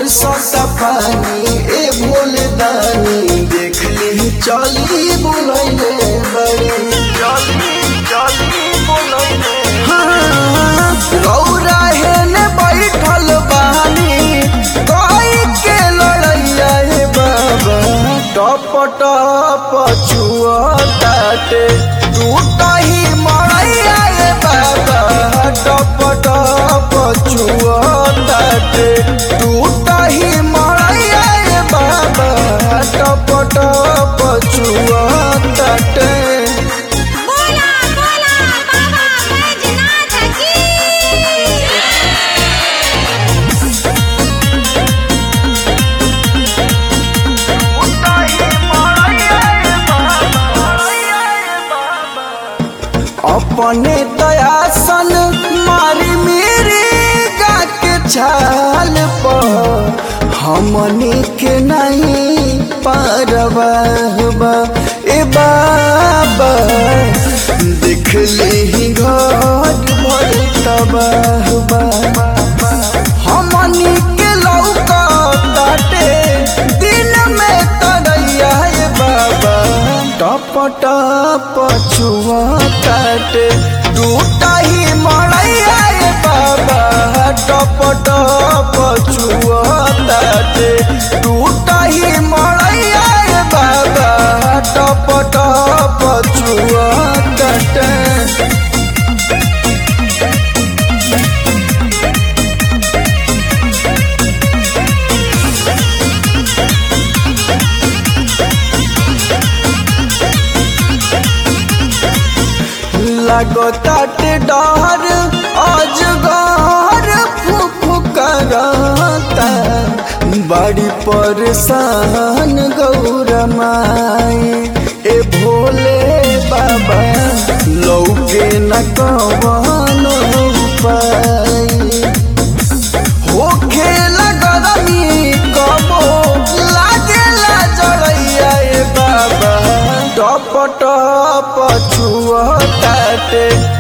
बरसता पानी ए भोले दानी देख ली चली बुलैले बड़ी चली चली बोलैले गौरा हेने बैठल बानी कोई के लड़ैया हे बाबा टप टप छुआ ताटे टूटा ही मरैया हे बाबा टप टप छुआ ताटे टूटा ही मरैया हे बाबा टप टप छुआ ताटे बोला बोला बाबा बैजनाथ की उताई माया बाबा अपने दयासन मारी मेरे गा के छाल पर हमनी के नहीं पारवा ए बाबा देख ली घर भर तबाहबा हमनी के लौका ताटे दिन में तरैया हे बाबा टप टप छुआ ताटे टूटा ही मरैया हे बाबा टप टप छुआ ताटे टूटा ही मरैया हे बाबा टप टप छुआ ताटे लगताटे डर अजगर फुफुकरता बड़ी परेशान गौरा माई ए भोले बाबा लौके न कवन उपाय होखे लगरमी कबो लागेला जरैया ए बाबा टप टप छुआ ताटे